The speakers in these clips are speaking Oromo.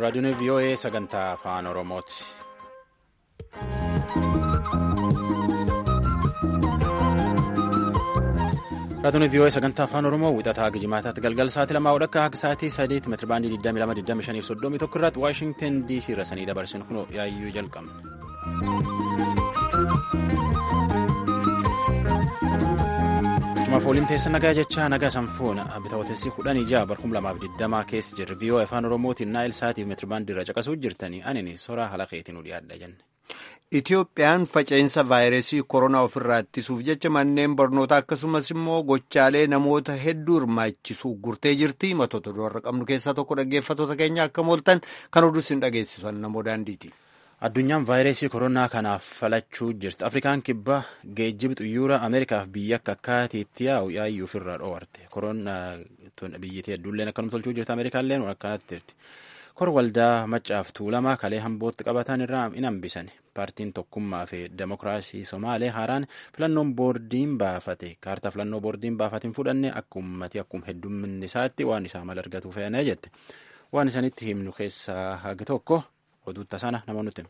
raadiyoon VOA sagantaa afaan Oromooti. raadiyoon VOA sagantaa afaan Oromoo wixataa gijimaataatti galgala sa'aatii lamaa odhakka akka sa'aatii sadeet meetira baandii 22,25 irratti Waashingtan DC irra sanii dabarsinu kun yaayyuu jalqabna. fooliin teessa nagaa jecha nagaa sanfuuna bitaawotessi kudhan ijaa bar 2020 keessa jirri VOA afaan oromootiin naayil saatiif meetirbaandii irra caqasuu jirtanii anini soraa haala keetiin nu dhiyaadha jenne. Itiyoophiyaan faca'insa vaayirasii koronaa ofirraa ittisuuf jecha manneen barnootaa akkasumas immoo gochaalee namoota hedduu hirmaachisu gurtee jirti matoota warra qabnu keessaa tokko dhaggeeffatoota keenya akka mooltan kan oduu isin dhageessisan namoo daandiiti. Addunyaan vaayirasii koronaa kanaaf falachuu jirti. Afrikaan kibbaa geejjiba xuyyoora Ameerikaaf biyya akka akkaatiitti yaa'u yaayyuu ofirraa dhoowwarte. Koronaa biyyattii hedduulleen akkanuma tolchuu jirti. Ameerikaalleen akkanatti jirti. Kor waldaa maccaaf tuulamaa kalee hambootti qabatan irraa hin hambisan. Paartiin tokkummaa fi demokiraasii Somaalee haaraan filannoon boordiin baafate. Kaartaa filannoo boordiin baafate hin fudhanne akka ummati akkuma heddumminni isaatti waan isaa mala argatu fe'anee jette. Waan isanitti himnu keessaa haga tokko oduutta sana nama nuti.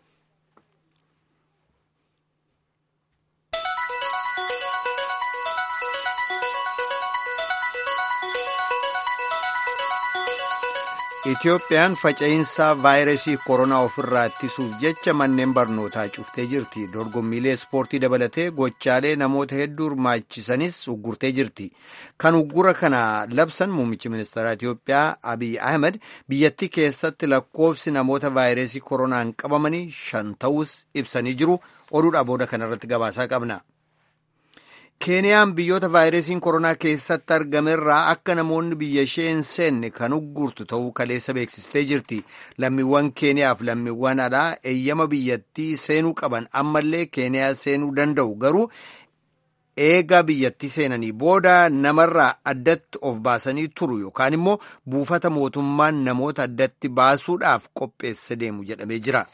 Itiyoophiyaan faca'insa vaayirasii koronaa ofirraa ittisuuf jecha manneen barnootaa cuftee jirti. Dorgommiilee ispoortii dabalatee gochaalee namoota hedduu hirmaachisanis uggurtee jirti. Kan uggura kana labsan muummichi ministeeraa Itiyoophiyaa Abiy Ahmed biyyattii keessatti lakkoofsi namoota vaayirasii koronaan qabamanii shan ta'us ibsanii jiru. Oduudhaa booda kanarratti gabaasaa qabna. Keeniyaan biyyoota vaayirasiin koronaa keessatti argamerraa akka namoonni biyya ishee hin seenne kan uggurtu ta'uu kaleessa beeksistee jirti. Lammiiwwan Keeniyaaf lammiiwwan alaa eeyyama biyyattii seenuu qaban ammallee Keeniyaa seenuu danda'u garuu eega biyyattii seenanii booda namarraa addatti of baasanii turu yookaan immoo buufata mootummaan namoota addatti baasuudhaaf qopheesse deemu jedhamee jira.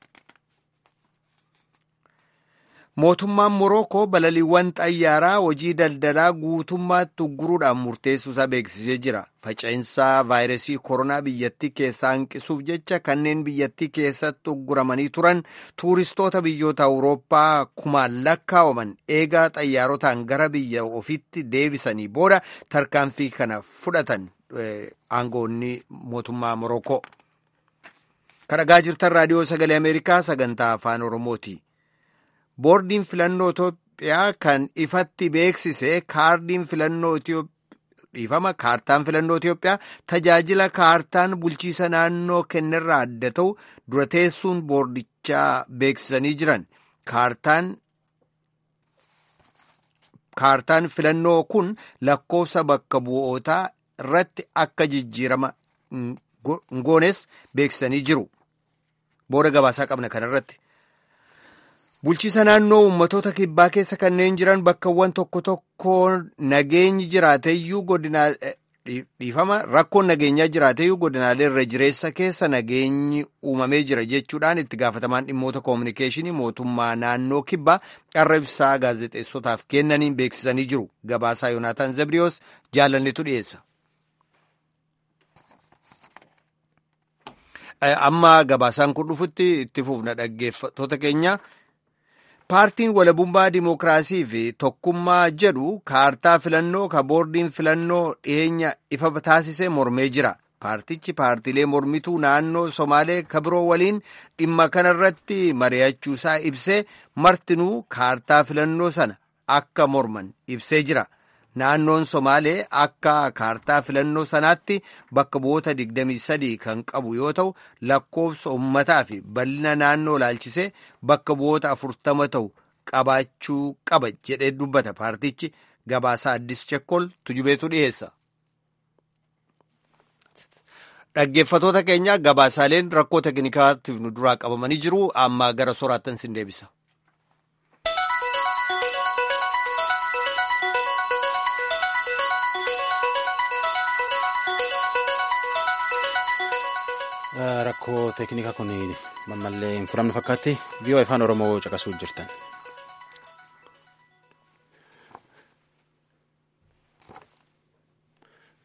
Mootummaan Morookoo balaliiwwan xayyaaraa hojii daldalaa guutummaatti ugguruudhaan murteessuusaa beeksisee jira. Faca'insa vaayirasii koronaa biyyattii keessaa hanqisuuf jecha kanneen biyyattii keessatti ugguramanii turan tuuristoota biyyoota Awurooppaa kumaan lakkaa'aman eegaa xayyaarotaan gara biyya ofiitti deebisanii booda tarkaanfii kana fudhatan aangoonni mootummaa Morookoo. Kan dhagaa jirtan raadiyoo sagalee Ameerikaa sagantaa afaan Oromooti. boordiin filannoo Itoophiyaa kan ifatti beeksise kaardiin filannoo dhiifama kaartaan filannoo Itoophiyaa tajaajila kaartaan bulchiisa naannoo kennerraa adda ta'u dura teessuun boordichaa beeksisanii jiran kaartaan kaartaan filannoo kun lakkoofsa bakka bu'ootaa irratti akka jijjiirama goones beeksisanii jiru. Booda gabaasaa qabna kanarratti. Bulchiisa naannoo uummattoota kibbaa keessa kanneen jiran bakkawwan tokko tokko nageenyi jiraateyyuu godina dhiifama rakkoon nageenyaa jiraateyyuu godinaalee irra jireessa keessa nageenyi uumamee jira jechuudhaan itti gaafatamaan dhimmoota koominikeeshinii mootummaa naannoo kibbaa qarra ibsaa gaazexeessotaaf kennaniin beeksisanii jiru. Gabaasaa Yoonaataan Zabriyoos jaalannetu dhiyeessa. Amma gabaasaan kun dhufutti itti fufna dhaggeeffattoota keenya. Paartiin walabummaa Dimookiraasii fi Tokkummaa jedhu kaartaa filannoo ka boordiin filannoo dhiyeenya ifa taasisee mormee jira. Paartichi paartiilee mormituu naannoo Somaalee ka biroo waliin dhimma kanarratti mari'achuusaa ibsee martinuu kaartaa filannoo sana akka morman ibsee jira. Naannoon Somaalee akka kaartaa filannoo sanaatti bakka bu'oota 23 kan qabu yoo ta'u lakkoofsa uummataa fi bal'ina naannoo laalchisee bakka bu'oota 40 ta'u qabaachuu qaba jedhee dubbata paartichi gabaasaa addis chekkol tujubeetu dhiyeessa. Dhaggeeffatoota keenya gabaasaaleen rakkoo tekinikaatiif nu duraa qabamanii jiru amma gara soraattan sin deebisa. rakkoo teeknikaa kun mammallee hin furamne fakkaatti viiyoo afaan oromoo caqasuu jirtan.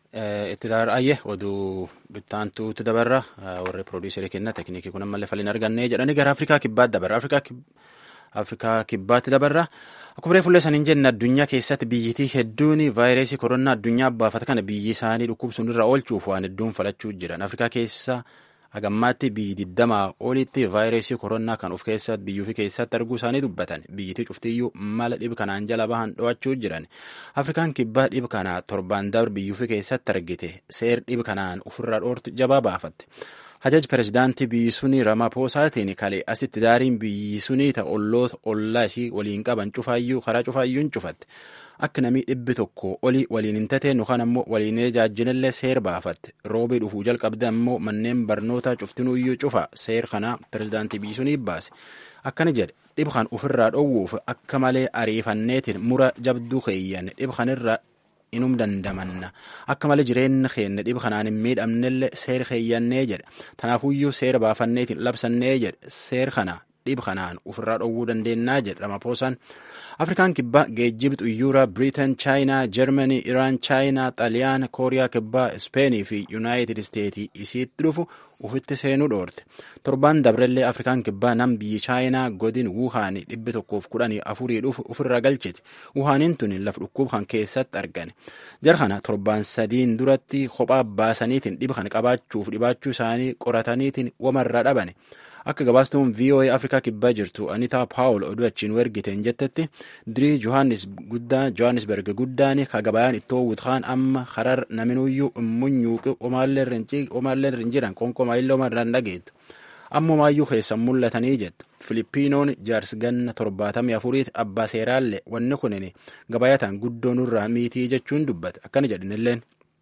Itti ayyee oduu bittaantuutti dabarra warri piroodiisarii kenna tekniikii kun ammallee faliin argannee jedhanii gara Afrikaa kibbaatti dabarra. Afrikaa kibbaatti dabarra. Akkuma fuullee saniin jenna addunyaa keessatti biyyitii hedduun vaayirasii koronaa addunyaa baafata kana biyyi isaanii dhukkubsuun irra oolchuuf waan hedduun falachuu jiran. Afrikaa keessa hagammaatti biyyi digdamaa olitti vaayirasii koronaa kan of keessatti biyyuu fi keessatti arguu isaanii dubbatan. Biyyitii cuftiyyuu mala dhib kanaan jala bahan dho'achuu jiran. Afrikaan kibbaa dhib kanaa torbaan dabre biyyuu fi keessatti argite seer dhib kanaan ofirraa dhoortu jabaa baafatte. Hajaj pirezidaantii biyyi sunii Ramapoosaatiin kalee asitti daariin biyyi sunii ta'a olloota ollaa isii waliin qaban cufaayyuu karaa cufaayyuun cufatte. Akka namni dhibbi tokko olii waliin hin tateen yookaan ammoo waliin ijaajjinillee seer baafatte. Roobii dhufuu jalqabde ammoo manneen barnootaa cuftinuuyyuu cufa seer kanaa pirezidaantii biyyi sunii baase. Akkana jedhe dhib kan ofirraa dhoowwuuf akka malee ariifanneetiin mura jabduu keeyyan dhib kanirra inum dandamanna akka malee jireenya keenya dhib kanaan hin miidhamnellee seer keeyyannee jedhe tanaafuyyuu seera baafanneetiin labsannee jedhe seer kana dhib kanaan ofirraa dhowwuu dandeennaa jedhe ramapoosaan afrikaan kibbaa geejjiba xuyyuura biriitan chaayinaa jarmanii iraan chaayinaa xaaliyaan kooriyaa kibbaa ispeenii fi yuunaayitid isteetii isiitti dhufu ufitti seenuu dhoorte torbaan dabrellee afrikaan kibbaa nam biyyi chaayinaa godin wuhaanii dhibbi tokkoof kudhanii afurii dhufu ofirra galchiti wuhaaniin tun laf dhukkub kan keessatti argane jara kana torbaan sadiin duratti kophaa baasaniitiin dhiba kana qabaachuuf dhibaachuu isaanii qorataniitiin wamarraa dhabane akka gabaastuun VOA Afrikaa kibbaa jirtu Anitaa Paawul oduu achiin ergiteen jettetti dirii Johannesburg guddaan ka gabayaan ittoo wutkaan amma karar naminuyyuu immunyuuqi omaallee hin jiran konkomaaillee omarraan dhageettu. Ammumaayyuu keessan mul'atanii jettu. Filipiinoon jaarsi ganna torbaatamii afuriiti abbaa seeraallee wanni kunin gabayatan guddoo nurraa miitii jechuun dubbate akkana jedhinilleen.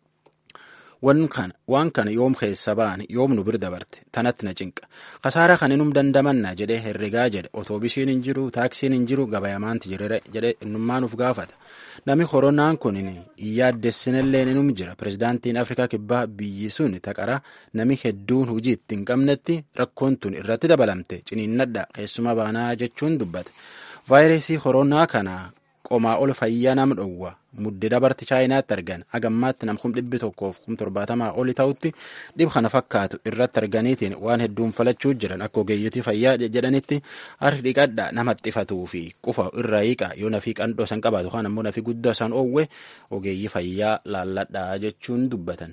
waan kana yoom keessa ba'an yoom nu bir dabarte tanatti na cinqa kasaara kan inum dandamanna jedhee herregaa jedhe otoobisiin hin jiru taaksiin hin jiru gabayamaanti jirre jedhe innummaa nuuf gaafata nami koronaan kun yaaddessinillee inum jira pirezidaantiin afrikaa kibbaa biyyi sun taqara nami hedduun hujii itti hin qabnetti rakkoon tun irratti dabalamte ciniinnadha keessuma baanaa jechuun dubbate vaayirasii koronaa kana qomaa ol fayyaa nam dhowwa mudde dabarti chaayinaatti argan agammaatti nam kum dhibbi tokkoof kum torbaatamaa oli ta'utti dhib kana fakkaatu irratti arganiitiin waan hedduun falachuu jiran akka ogeeyyotii fayyaa jedhanitti harki dhiqadha nama xxifatuu fi qufa irraa hiiqa yoo nafii qandhoo san qabaatu kaan ammoo nafii guddaa san oowwe ogeeyyii fayyaa laalladhaa jechuun dubbatan.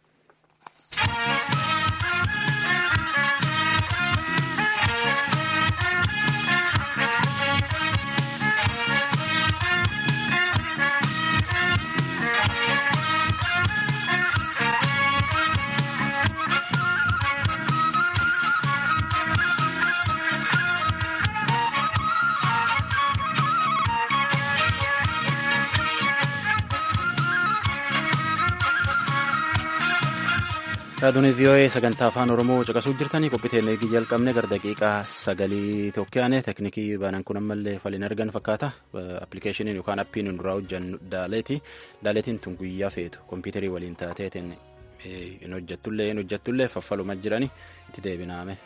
Raadiyoon VOA sagantaa afaan Oromoo caqasuu jirtanii qophii eegii jalqabne gara daqiiqaa sagalii tokkoyaane teknikii banan kun ammallee faliin argan fakkaata appilikeeshiniin yookaan appiin duraa hojjannu daaleeti daaleetiin tun guyyaa feetu kompiitarii waliin taateetiin hin hojjattullee hin hojjattullee faffaluma jirani itti deebinaame.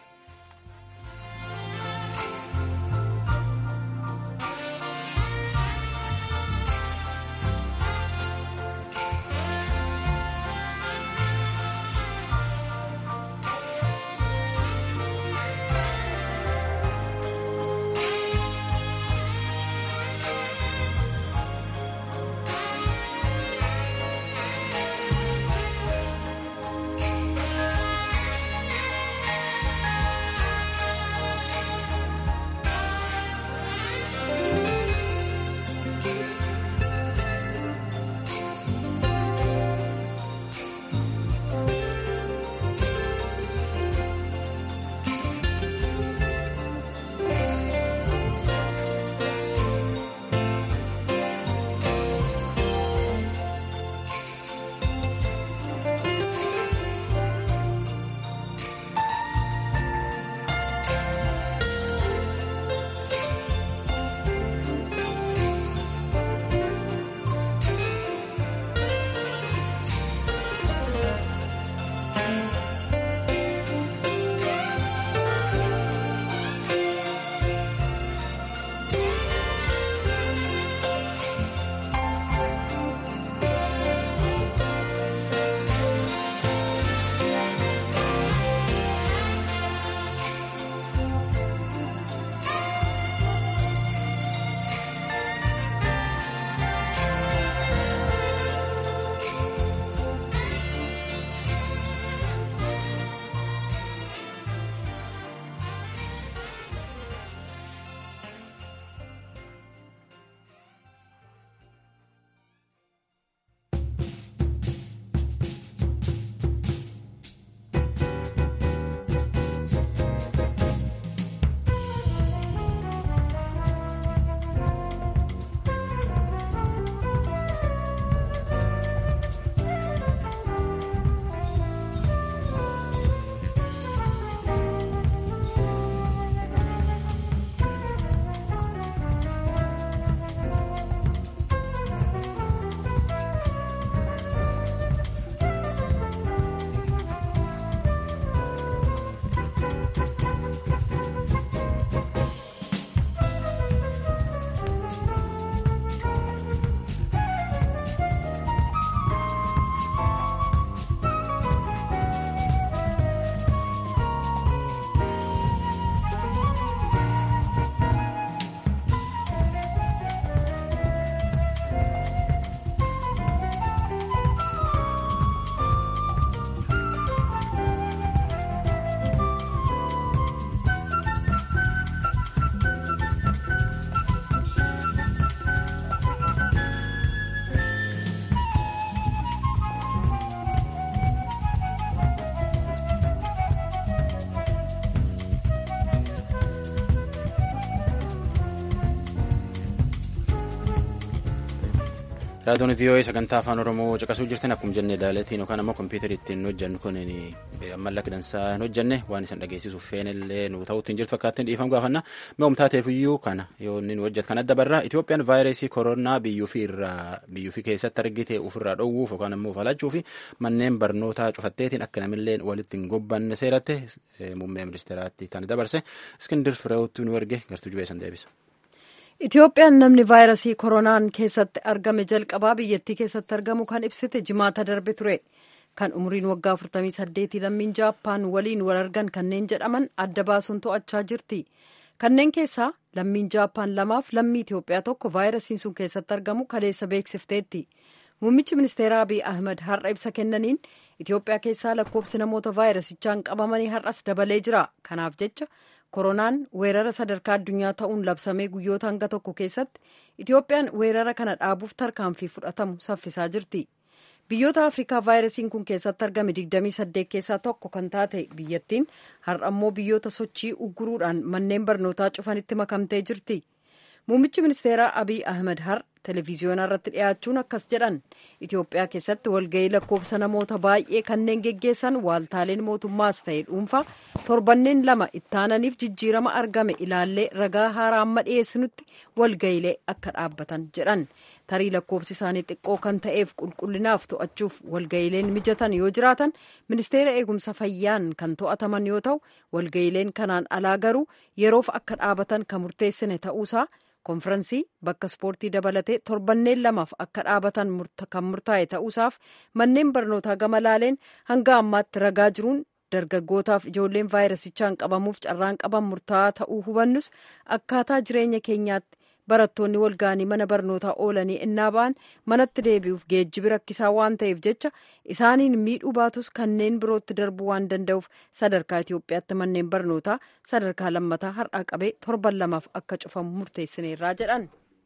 Raadiyoon VOA sagantaa afaan Oromoo caqasuu jirtan akkuma jenne daaleetiin yookaan ammoo kompiitara ittiin hojjannu kun ammallee dansaa hin hojjenne waan isin dhageessisuuf feenillee nu ta'uutti hin jirtu fakkaattiin dhiifama gaafanna mi'oom taateefiyyuu kana yoo inni nu hojjetu kan adda barraa Itoophiyaan vaayirasii koronaa biyyuufii irraa biyyuufii keessatti argite ofirraa dhowwuuf yookaan ammoo falachuu fi manneen barnootaa cufatteetiin akka namillee walitti hin gobbanne seeratte muummee ministeeraatti tan dabarse iskindir fireewwattuu nu erge gartuu jubeessan deebisa. Itoophiyaan namni vaayirasii koronaan keessatti argame jalqabaa biyyattii keessatti argamu kan ibsite jimaata darbe ture. Kan umriin waggaa 48 lammiin Jaappaan waliin wal argan kanneen jedhaman adda baasuun to'achaa jirti. Kanneen keessaa lammiin Jaappaan lamaaf lammii Itoophiyaa tokko vaayirasiin sun keessatti argamu kaleessa beeksifteetti. Muummichi ministeeraa Abiy Ahmed har'a ibsa kennaniin Itoophiyaa keessaa lakkoofsi namoota vaayirasichaan qabamanii har'as dabalee jira. Kanaaf jecha koronaan weerara sadarkaa addunyaa ta'uun labsamee guyyoota hanga tokko keessatti Itoophiyaan weerara kana dhaabuuf tarkaanfii fudhatamu saffisaa jirti. Biyyoota Afrikaa vaayirasiin kun keessatti argame 28 keessaa tokko kan taate biyyattiin har'a ammoo biyyoota sochii ugguruudhaan manneen barnootaa cufanitti makamtee jirti. Muummichi ministeeraa Abiy Ahmed har'a televiziyoonaa irratti dhiyaachuun akkas jedhan Itoophiyaa keessatti walgahii lakkoofsa namoota baay'ee kanneen geggeessan waaltaaleen mootummaas ta'e dhuunfaa torbanneen lama ittaananiif jijjiirama argame ilaallee ragaa haaraa amma dhiyeessinutti walgahiilee akka dhaabbatan jedhan tarii lakkoofsi isaanii xiqqoo kan ta'eef qulqullinaaf to'achuuf walgahiileen mijatan yoo jiraatan ministeera eegumsa fayyaan kan to'ataman yoo ta'u walgahiileen kanaan alaa garuu yeroof akka dhaabatan kan murteessine ta'uusaa konfiraansii bakka ispoortii dabalatee torbanneen lamaaf akka dhaabatan kan murtaa'e ta'uusaaf manneen barnootaa gama laaleen hanga ammaatti ragaa jiruun dargaggootaaf ijoolleen vaayirasichaan qabamuuf carraan qaban murtaa'aa ta'uu hubannus akkaataa jireenya keenyaatti barattoonni walga'anii mana barnootaa oolanii innaa ba'an manatti deebi'uuf geejjibi rakkisaa waan ta'eef jecha isaaniin miidhuu baatus kanneen birootti darbuu waan danda'uuf sadarkaa Itoophiyaatti manneen barnootaa sadarkaa lammataa har'aa qabee torban lamaaf akka cufamu murteessineerraa jedhan.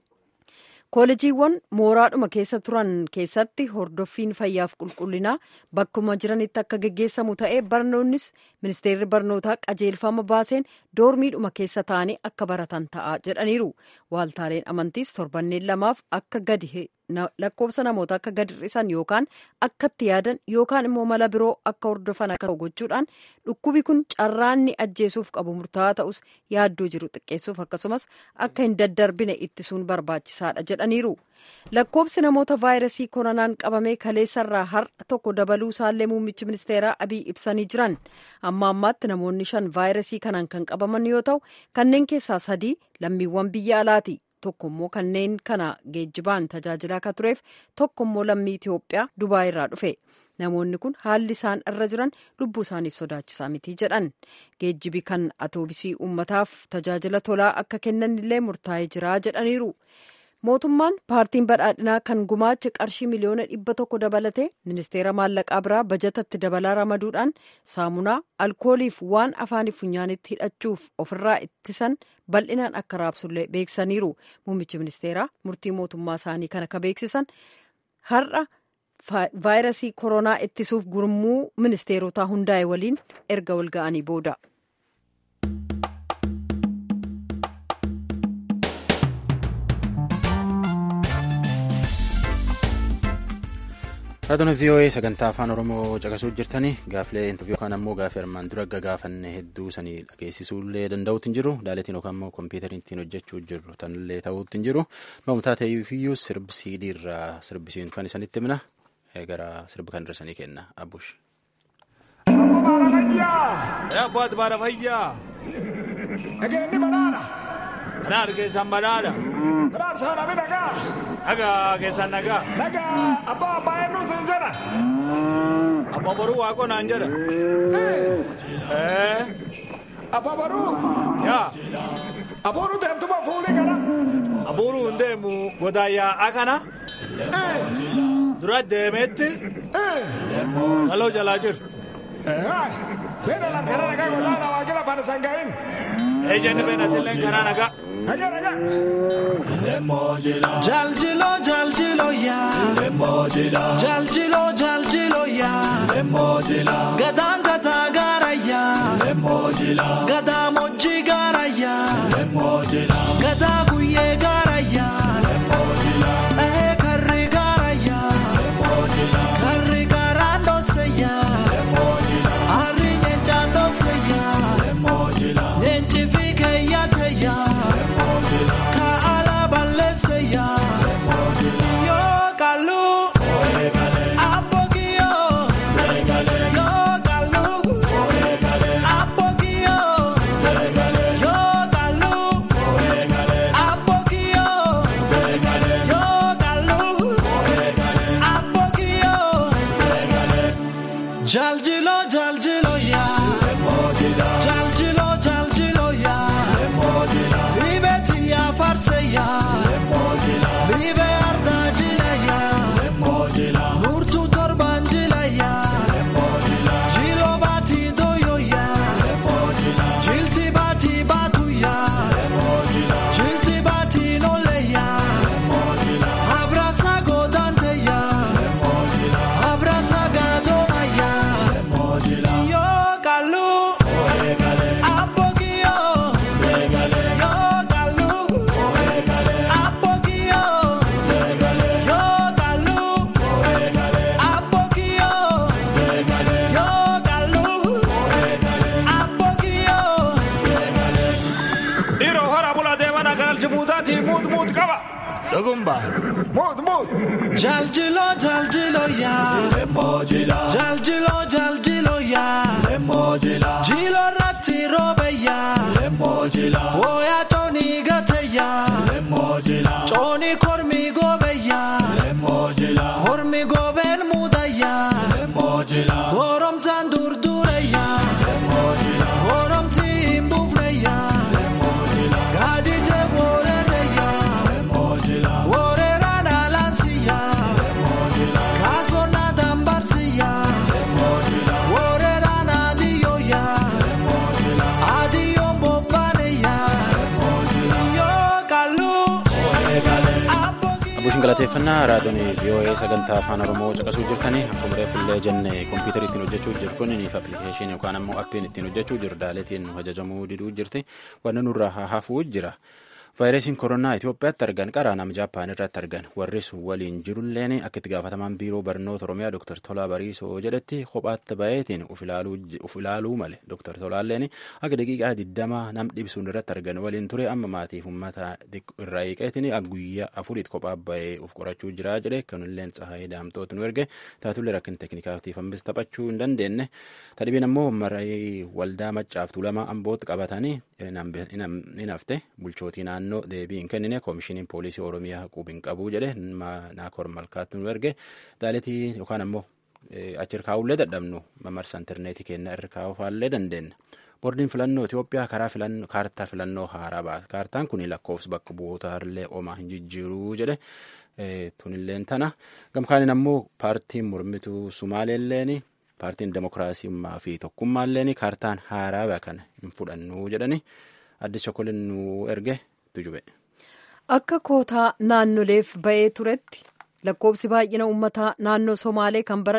koolejiiwwan mooraadhuma keessa turan keessatti hordoffiin fayyaaf qulqullinaa bakkuma jiranitti akka geggeessamu ta'ee barnoonnis ministeerri barnootaa qajeelfama baaseen doormiidhuma keessa ta'anii akka baratan ta'a jedhaniiru waaltaaleen amantiis torbanneen lamaaf akka gadi lakkoofsa namoota akka gadi hir'isan yookaan akka itti yaadan yookaan immoo mala biroo akka hordofan akka gochuudhaan dhukkubi kun carraanni ajjeesuuf qabu murtaa'aa ta'us yaaddoo jiru xiqqeessuuf akkasumas akka hin daddarbine ittisuun barbaachisaadha jedhaniiru. lakkoofsi namoota vaayirasii koronaan qabamee kaleessarraa har'a tokko dabaluu isaallee muummichi ministeeraa abiy ibsanii jiran amma ammaatti namoonni shan vaayirasii kanaan kan qabaman yoo ta'u kanneen keessaa sadii lammiiwwan biyya alaati. tokko immoo kanneen kana geejjibaan tajaajilaa akka tureef tokko immoo lammii Itoophiyaa Dubaay irraa dhufe namoonni kun haalli isaan irra jiran lubbuu isaaniif sodaachisaa miti jedhan geejjibi kan atoobisii uummataaf tajaajila tolaa akka kennan illee murtaa'ee jira jedhaniiru. mootummaan paartiin badhaadhinaa kan gumaacha qarshii miliyoona dhibba tokko dabalatee ministeera maallaqaa biraa bajatatti dabalaa ramaduudhaan saamunaa alkooliif waan afaaniif funyaanitti hidhachuuf ofirraa ittisan bal'inaan akka raabsullee beeksisaniiru muummichi ministeeraa murtii mootummaa isaanii kana ka beeksisan har'a vaayirasii koronaa ittisuuf gurmuu ministeerotaa hundaa'e waliin erga wal ga'anii booda. Raadiyoon VOA sagantaa afaan Oromoo caqasuu jirtanii gaaflee intarviiyuu yookaan ammoo gaafii armaan dura gagaafanne hedduu sanii dhageessisuullee danda'uutti hin jiru daaleetiin yookaan ammoo kompiitariin ittiin hojjechuu jirru tanillee ta'uutti hin jiru noomtaa ta'eefiyyuu sirbi siidii irraa sirbisiin kan isanitti himna gara sirba kan irra sanii kenna abbush. Abbaat baara fayyaa. Nageenyi banaadha. Banaadha keessan banaadha. Banaadha saana mi nagaa. Nagaa keessan nagaa. Nagaa abbaa abbaa eenyu siin jedha. Abbaa boruu waaqoo naan jedha. Abbaa boruu. Yaa. Abuuruu deemtuma fuulii gara. Abuuruu hin deemu godaayyaa akana. Dura deemeetti. Kaloo jalaa jiru. Beena lan karaa nagaa gollaa na waajjira faana sangaa'in. Ejjenni beenatilleen karaa nagaa. Nagaa nagaa. Jaljilo jaljilo yaa. Jaljilo jaljilo yaa. Gadaan gataa gaara yaa. Gadaa mojjii gaara yaa. Gadaa guyyee gaara yaa. Ee karri gaara. ya. Yo kalu. Apogio. Yo kalu. Apogio. Yo kalu. Apogio. Yo kalu. Apogio. Jaljilo jaljilo ya. Jaljilo jaljilo ya. Libeti ya farse ya. Libe arda jila ya. Nurtu torban jila ya. Jilo bati doyo ya. Jilti bati batu ya. Jilti bati nole ya. Abrasa godante ya. Abrasa gadoma ya. Yo kalu. Apogio. Yo kalu. Apogio. Yo kalu. Apogio. Yo kalu. Apogio. Dhiiroo hora bulaa deeman akka aljibuutaati muut muut qaba. Dhugumba. Muut muut. Jaljilo jaljilo ya Jaljilo jaljilo ya Jilo ratti robe ya Oya toni gate ya Choni kormi gobe ya Kormi goben muda ya Gorom san durdure ya Gorom si imbufne ya Gadi te borere ya Worera na lansi ya Kaso na dambarsi ya Worera na diyo ya Adiyo mbopane ya Yo kalu Abbuushin galateeffannaa raadiyoon VOA sagantaa afaan Oromoo caqasuu jirtanii akkuma reeffillee jenne kompiitara ittiin hojjechuu jiru kun niif appilikeeshinii yookaan ammoo appiin ittiin hojjechuu jiru daaleetiin ajajamuu diduu jirti wanni nurraa hafuu jira. Vaayirasiin koronaa Itoophiyaatti argan qaraa nama Jaappaan irratti argan warri sun waliin jirulleen akka itti gaafatamaan biiroo barnoota Oromiyaa Dr. Tolaa Bariisoo jedhetti kophaatti baheetiin uf ilaaluu male Dr. Tolaalleen akka daqiiqaa 20 nam dhibsuun irratti argan waliin ture amma maatiif uummata irraa eeqeetiin guyyaa afuritti kophaa bahee uf qorachuu jira jedhe kanulleen tsahaayii daamtooti nu erge taatullee rakkin teeknikaatiif ammas taphachuu hin dandeenye tadhibeen ammoo marii waldaa maccaaftuu lama ambootti qabatanii hin hafte bulchootii naannoo deebii hin kennine koomishiniin poolisii oromiyaa qubiin qabuu jedhe naakoor malkaatti nu erge daaletii yookaan ammoo achi irkaa'ullee dadhabnu mamarsa intarneetii kenna irra kaa'uufaallee dandeenya. Boordiin filannoo Itoophiyaa karaa filannoo kaartaa filannoo haaraa baase. Kaartaan kun lakkoofsa bakka bu'oota illee omaa hin jijjiiruu jedhe tunilleen tana. Gamkaaniin ammoo paartiin mormituu Sumaaleelleen paartiin demokiraasummaa fi tokkummaalleen kaartaan haaraa kana hin fudhannu jedhani addis chokoleen nu erge tujube. Akka kootaa naannoleef ba'ee turetti lakkoofsi baay'ina uummataa naannoo Somaalee kan bara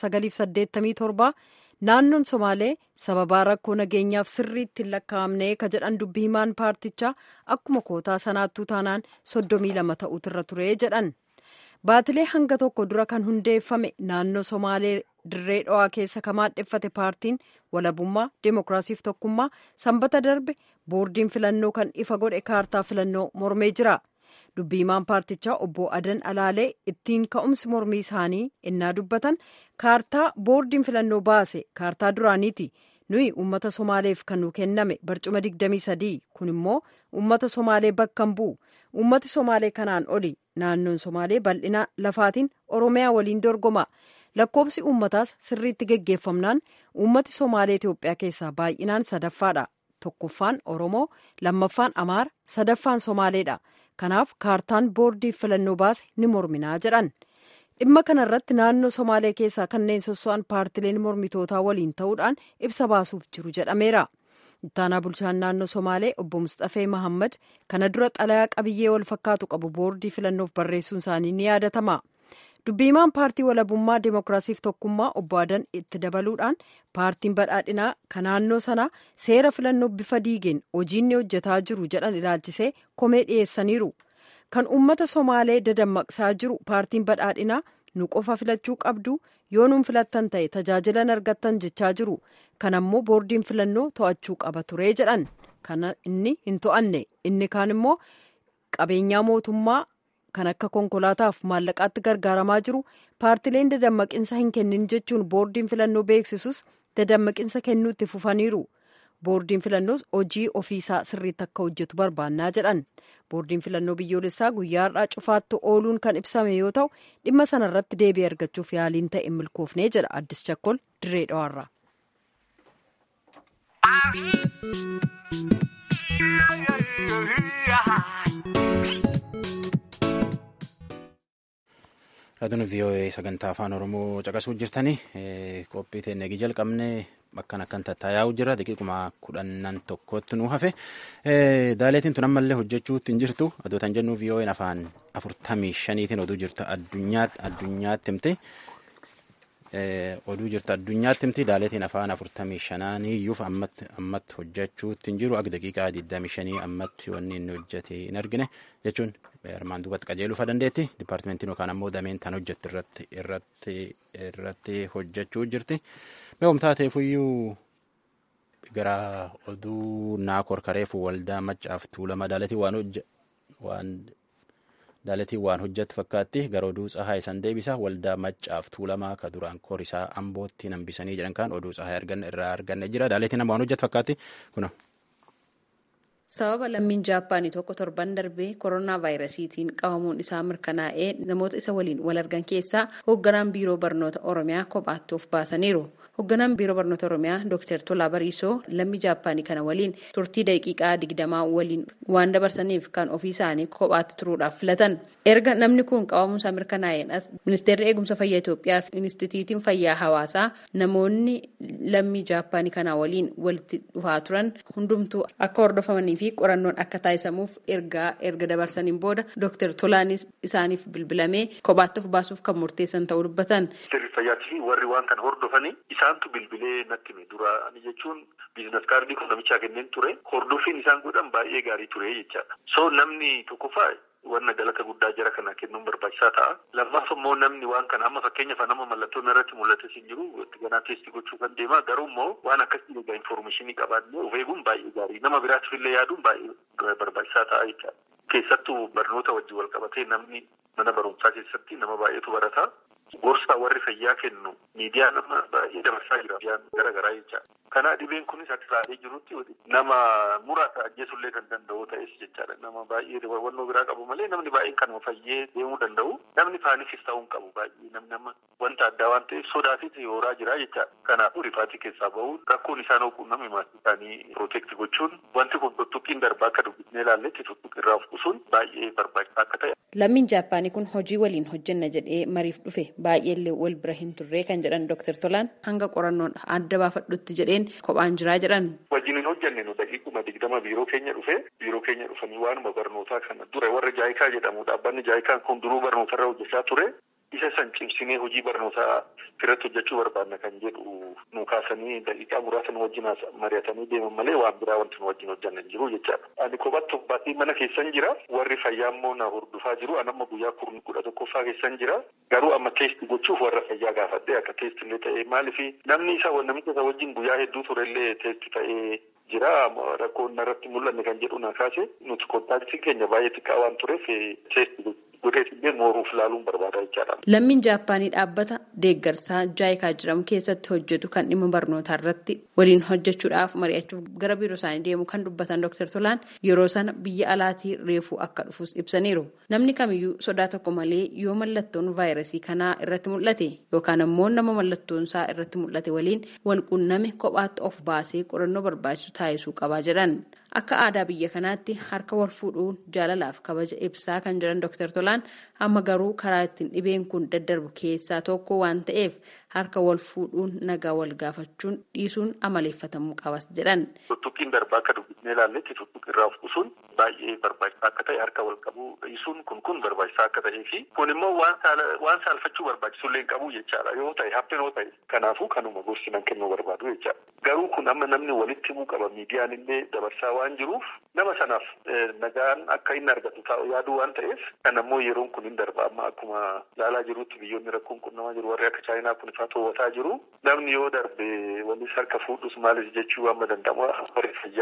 1987 naannoon Somaalee sababaa rakkoo nageenyaaf sirriitti hin lakkaa'amne ka jedhan dubbii himaan paartichaa akkuma kootaa sanaattuu taanaan 32 ta'utu irra ture jedhan. Baatilee hanga tokko dura kan hundeeffame naannoo Somaalee dirree dho'aa keessa ka maadheffate paartiin walabummaa deemokiraasiif tokkummaa sanbata darbe boordiin filannoo kan ifa godhe kaartaa filannoo mormee jira. dubbiimaan paartichaa obbo Adan Alaalee ittiin ka'umsi mormii isaanii innaa dubbatan kaartaa boordiin filannoo baase kaartaa duraaniiti. nuyi uummata somaaleef kan nu kenname barcuma 23 kun immoo uummata somaalee bakka hin bu'u uummati somaalee kanaan oli naannoon somaalee bal'ina lafaatiin oromiyaa waliin dorgoma lakkoobsi uummataas sirriitti geggeeffamnaan uummati somaalee itiyoophiyaa keessaa baay'inaan sadaffaadha tokkoffaan oromoo lammaffaan amaara sadaffaan somaaleedha kanaaf kaartaan boordii filannoo baase ni morminaa jedhan. dhimma kana irratti naannoo somaalee keessaa kanneen sosso'an paartileen mormitootaa waliin ta'uudhaan ibsa baasuuf jiru jedhameera ittaanaa bulchaan naannoo somaalee obbo mustafee mahammad kana dura xalayaa qabiyyee wal fakkaatu qabu boordii filannoof barreessuun isaanii ni yaadatama dubbiimaan paartii walabummaa deemokiraasiif tokkummaa obbo adan itti dabaluudhaan paartiin badhaadhinaa kan naannoo sanaa seera filannoo bifa diigeen hojiinni hojjetaa jiru jedhan ilaalchisee komee dhiyeessaniiru. kan uummata somaalee dadammaqsaa jiru paartiin badhaadhinaa nu qofa filachuu qabdu yoo nuun filattan ta'e tajaajilan argattan jechaa jiru kan ammoo boordiin filannoo to'achuu qaba turee jedhan kana inni hin to'anne inni kaan immoo qabeenyaa mootummaa kan akka konkolaataaf maallaqaatti gargaaramaa jiru paartileen dadammaqinsa hin kennin jechuun boordiin filannoo beeksisus dadammaqinsa kennuutti fufaniiru. boordiin filannoos hojii ofiisaa sirriitti akka hojjetu barbaannaa jedhan boordiin filannoo biyyoolessaa guyyaa har'aa cufaatti ooluun kan ibsame yoo ta'u dhimma sana irratti deebii argachuuf yaaliin ta'e milkoofnee jedha addis chakkol dirree dhawaarraa. Raadiyoon VOA sagantaa afaan Oromoo caqasuu jirtanii qophii teennee jalqabne bakkan akkan tattaa'aa jira daqiiquma kudhannan tokkotti nu hafe daaleetiin tun ammallee hojjechuutti hin jirtu adootan jennu VOA'n afaan afurtamii shaniitiin oduu jirta addunyaatti himte oduu jirta addunyaatti himti daaleetiin afaan afurtamii shanaaniyyuuf ammatti hojjechuutti hin jiru akka daqiiqaa digdamii shanii ammatti wanni inni hojjete hin argine jechuun armaan duubatti qajeeluufa dandeetti dipaartimentiin yookaan ammoo dameen tan hojjette irratti irratti irratti hojjechuu jirti. Beekum taateefuyyuu gara oduu naa korkareefu waldaa maccaaf tuulama daalatii waan hojja waan daalatii waan hojjette fakkaatti gara oduu tsahaa isan deebisa waldaa maccaaf tuulamaa ka duraan korisaa ambootti nambisanii jedhan kan oduu tsahaa arganne irraa arganne jira daalatiin waan hojjette fakkaatti kuna. sababa lammiin jaappaanii tokko torban darbee koronaa vaayirasiitiin qabamuun isaa mirkanaa'ee namoota isa waliin wal argan keessaa hoogganaan biiroo barnoota oromiyaa kophaatti of baasaniiru hoogganaan biiroo barnoota oromiyaa dooktar tolaa bariisoo lammii jaappaanii kana waliin turtii daqiiqaa digdamaa waliin waan dabarsaniif kan ofii isaanii kophaatti turuudhaaf filatan erga namni kun qabamuun isaa mirkanaa'een as ministeerri eegumsa fayyaa itoophiyaa fi inistituutiin fayyaa hawaasaa namoonni lammii jaappaanii kana waliin walitti dhufaa turan hundumtuu akka hordofamanii fi qorannoon akka taasisamuuf ergaa erga dabarsaniin booda dooktar Tolaanis isaaniif bilbilamee kophaatti of baasuuf kan murteessan ta'uu dubbatan. Ministeerri fayyaatii fi warri waan kana hordofanii isaantu bilbilee natti hime duraani jechuun biizinas kaardii kun namichaa kenneen ture hordoffiin isaan godhan baay'ee gaarii ture jechaadha. So namni tokkoffaa wanna galata guddaa jara kana kennuun barbaachisaa ta'a. Lammaaf immoo namni waan kana amma fakkeenyaaf nama mallattoon irratti mul'ates hin jiru itti ganaa teestii gochuu kan deema garuu immoo waan akkasii egaa infoormeeshinii qabaannee of eeguun baay'ee gaarii nama biraatiif illee yaaduun baay'ee barbaachisaa ta'a jechaadha. Keessattuu barnoota wajjin wal qabatee namni mana barumsaa keessatti nama baay'eetu barata. Gorsa warri fayyaa kennu miidiyaa nama baay'ee dabarsaa jira. Miidiyaan gara garaa jecha. Kana dhibeen kunis akka ilaalee jirutti nama muraasa ajjeesullee kan danda'u ta'es jechaadha. Nama baay'ee hubannoo biraa qabu malee namni baay'een kanuma fayyee deemuu danda'u. Namni paaniikis ta'uu hin qabu baay'ee namni nama wanta addaa waan ta'eef sodaatiif yooraa jira jechaadha. Kanaafuu rifaatii keessaa bahuun rakkoon isaan hooquun namni maatii isaanii pirootekti gochuun wanti kun tuttuqiin darbaa akka dubbisnee ilaalletti tuttuqii irraa of qusuun baay'ee barbaachisaa akka ta'e. Lammiin Jaappaanii kun hojii waliin hojjenna jedhee mariif dhufe baay'eellee wal bira hin turree kan jedhan Dr. Tolaan hanga qorannoon adda baafadhutti jedheen kophaan jiraa jedhan. Wajjin hin hojjenne nu daqiiquma digdama biiroo keenya dhufe biiroo keenya dhufanii waanuma barnootaa kana dura warra jaayikaa jedhamu dhaabbanni jaayikaan kun duruu barnootarra hojjechaa ture. Isa san cimsinee hojii barnootaa irratti hojjechuu barbaanna kan jedhu nu kaasanii daqiiqaa muraasa nu wajjin mari'atanii deeman malee waan biraa wanti nu wajjin hojjanne hin jiru jechaadha. Ani kophaatti baatee mana keessan jira. Warri fayyaa immoo na hordofaa jiru. Ani amma guyyaa kudha tokkoffaa keessan jira. Garuu amma teesti gochuuf warra fayyaa gaafadhe akka teesti illee ta'ee maaliifi namni isa namicha isa wajjin guyyaa hedduu turellee teesti ta'ee jira rakkoon narratti mul'anne kan jedhu na kaase nuti kontaaktiin keenya baay'ee xiqqaa waan tureef teesti godheetillee mooruuf ilaaluun barbaada jechaadha. Lammiin Jaappaanii dhaabbata deeggarsaa jaayikaa jedhamu keessatti hojjetu kan dhimma barnootaa irratti waliin hojjechuudhaaf mari'achuuf gara biiroo isaanii deemu kan dubbatan Dr. Tolaan yeroo sana biyya alaatii reefuu akka dhufus ibsaniiru. Namni kamiyyuu sodaa tokko malee yoo mallattoon vaayirasii kanaa irratti mul'ate yookaan ammoo nama mallattoon isaa irratti mul'ate waliin wal quunname kophaatti of baasee qorannoo barbaachisu taasisuu qabaa jedhan. Akka aadaa biyya kanaatti harka wal fuudhuun jaalalaaf kabaja ibsaa kan jiran Dr. Tolaan amma garuu karaa ittiin dhibeen kun daddarbu keessaa tokko waan ta'eef harka wal fuudhuun nagaa wal gaafachuun dhiisuun amaleeffatamuu qabas jedhan. Tuttuqiin darbaa akka dubbisnee ilaalletti tuttuqii irraa of qusuun baay'ee barbaachisaa akka ta'e harka wal qabuu dhiisuun kun kun barbaachisaa akka ta'ee fi kun immoo waan saalfachuu barbaachisullee hin qabu jechaadha yoo ta'e hapheen yoo ta'e kanaafuu kanuma gorsinan kennuu barbaadu jechaadha. Garuu kun amma namni walitti himuu qaba miidiyaan illee dabarsaa waan jiruuf nama sanaaf nagaan akka inni argatu taa'u yaaduu waan ta'eef kan ammoo yeroon kun hin darba amma akkuma ilaalaa jirutti biyyoonni rakkoon qunnamaa jiru warri akka chaayinaa kun ifaa to'ataa jiru namni yoo darbe walis harka fuudhus maalis jechuu amma danda'amu warri fayyaa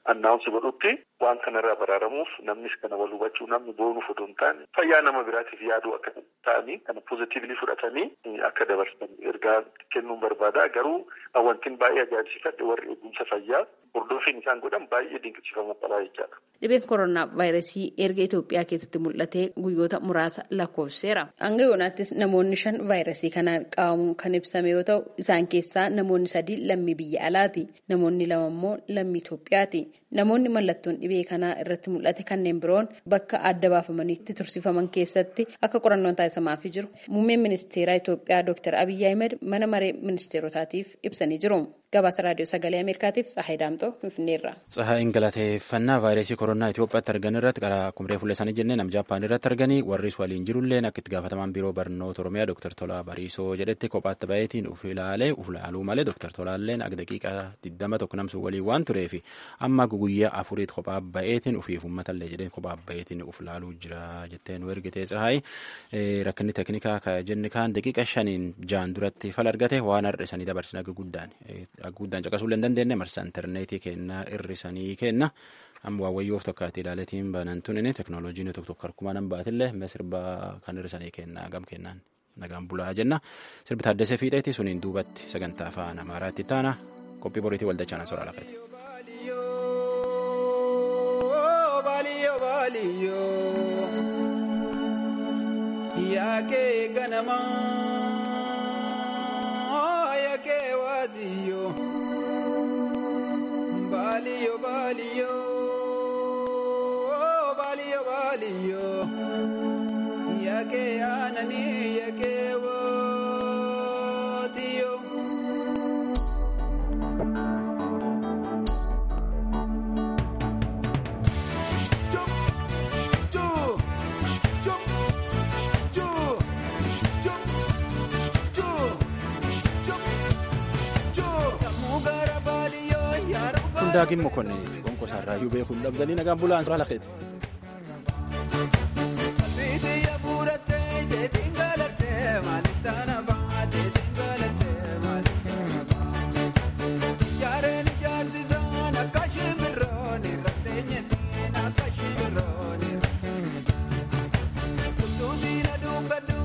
annaawunsi godhutti waan kanarraa baraaramuuf namnis kana wal hubachuu namni boonuuf odoo hin taane fayyaa nama biraatiif yaaduu akka ta'anii kana poozitiivlii fudhatanii akka dabarsan ergaa kennuun barbaada garuu wantin baay'ee ajaa'ibsiifadhe warri eegumsa fayyaa hordoffiin isaan godhan baay'ee dinqisiifamuu qabaa jechaadha. Dhibeen koronaa vaayirasii erga Itoophiyaa keessatti mul'atee guyyoota muraasa lakkoofseera. Hanga yoonaattis namoonni shan vaayirasii kanaan qabamuun kan ibsame yoo ta'u isaan keessaa namoonni sadii lammii biyya alaati. Namoonni lama immoo lammii Itoophiyaati. Namoonni mallattoon dhibee kanaa irratti mul'ate kanneen biroon bakka adda baafamaniitti tursiifaman keessatti akka qorannoon taasifamaafii jiru. Muummeen ministeeraa Itoophiyaa Dr. Abiyyi Ahmed mana maree ministeerotaatiif ibsanii jiru. Gabaasa raadiyoo sagalee Ameerikaatiif Tsahaay Daamtoo Finfinneerra. Tsahaayin galateeffannaa vaayirasii koronaa Itoophiyaatti argan irratti karaa kumree fuula isaanii jennee nam Jaappaan irratti arganii warris waliin jirulleen akka itti gaafatamaan biiroo barnoota Oromiyaa Dr. Tolaa Bariisoo jedhetti kophaatti baay'eetiin uf ilaalee uf ilaaluu malee Dr. Tolaalleen akka daqiiqaa digdama tokko namsu waliin waan tureef amma guyyaa afuriitti kophaa baay'eetiin ufiif uummatallee jedheen kophaa baay'eetiin uf ilaaluu jira jettee nu ergitee Tsahaay rakkinni teeknikaa jenni kaan daqiiqa shaniin jaan duratti fal argate waan har'a isaanii dabarsin akka guddaan guddaan caqasuu hin dandeenye marsaa intarneetii kennaa irrisanii kenna amma waawwayyoof tokkaatti ilaaleetiin banan tunin teknooloojiin tokko tokko harkumaa nan baatillee sirbaa kan irrisanii kennaa gam kennaan nagaan bulaa jenna sirbi taaddasee fiixeeti suniin duubatti sagantaa afaan amaaraatti taana qophii boriitii waldachaan soraa lafate. Yaakee ganamaa yaakee waaziyoo baaliyo baaliyo baaliyo baaliyo yaakee aananii yaakee waaziyoo. Daagin mokonnin gonkosaa irraayyuu beekuun dhabdanii nagaan bulaan suuraa lafeeti. Kun